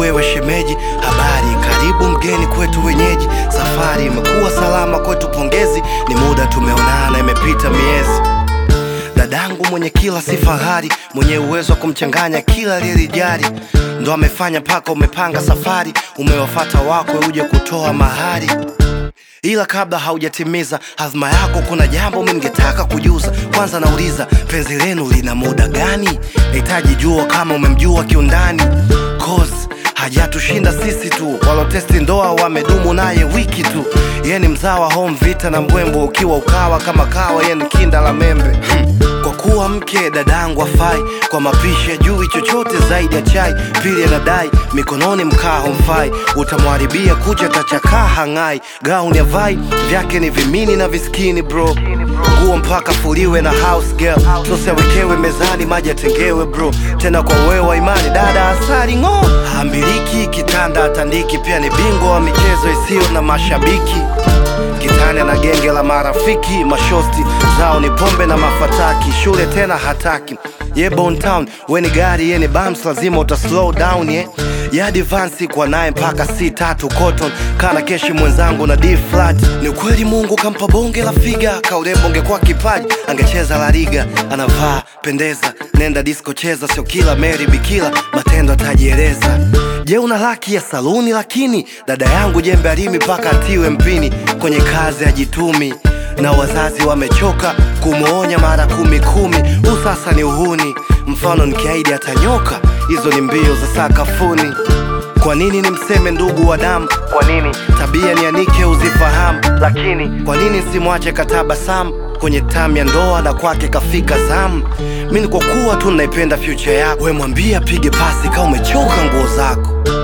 wewe shemeji, habari, karibu mgeni kwetu wenyeji. Safari imekuwa salama kwetu, pongezi, ni muda tumeonana, imepita miezi. Dadangu mwenye kila si fahari, mwenye uwezo wa kumchanganya kila aliyelijali, ndo amefanya mpaka umepanga safari, umewafata wakwe uje kutoa mahari ila kabla haujatimiza hazma yako, kuna jambo mimi ningetaka kujuza. Kwanza nauliza, penzi lenu lina muda gani? Nahitaji jua kama umemjua kiundani, cause hajatushinda sisi tu, walotesti ndoa wamedumu naye wiki tu. Yeye ni mzawa home vita na mbwembo, ukiwa ukawa kama kawa, yeye ni kinda la membe kwa kuwa mke dadangu afai kwa mapishi ajui chochote zaidi ya chai. Pili anadai mikononi mkaa homfai, utamwharibia kucha tachakaa hang'ai. Gauni avai vyake ni vimini na viskini bro, nguo mpaka fuliwe na house girl, sosi awekewe mezani, maji atengewe bro. Tena kwa wewe wa imani dada asali ng'o, hambiliki kitanda atandiki, pia ni bingwa wa michezo isiyo na mashabiki kitani na genge la marafiki, mashosti zao ni pombe na mafataki, shule tena hataki ye Bone Town, we ni gari ye ni bams, lazima uta slow down ye ya advance kwa naye mpaka C tatu cotton kana keshi mwenzangu na D flat. Ni ukweli Mungu kampa bonge la figa, kaurembo ungekuwa kipaji angecheza la liga. Anavaa pendeza, nenda disco cheza, sio kila Mary bikila, matendo atajieleza. Je, una laki ya saluni? Lakini dada yangu jembe alimi mpaka atiwe mpini, kwenye kazi ajitumi na wazazi wamechoka kumwonya mara kumi kumi. Huu sasa ni uhuni, mfano nikiahidi atanyoka, hizo ni mbio za sakafuni. Kwa nini nimseme ndugu wa damu? Kwa nini tabia nianike uzifahamu? Lakini kwa nini simwache katabasamu kwenye tamu ya ndoa na kwake kafika zamu? Mi ni kwa kuwa tu naipenda future yako, we mwambie apige pasi kama umechoka nguo zako.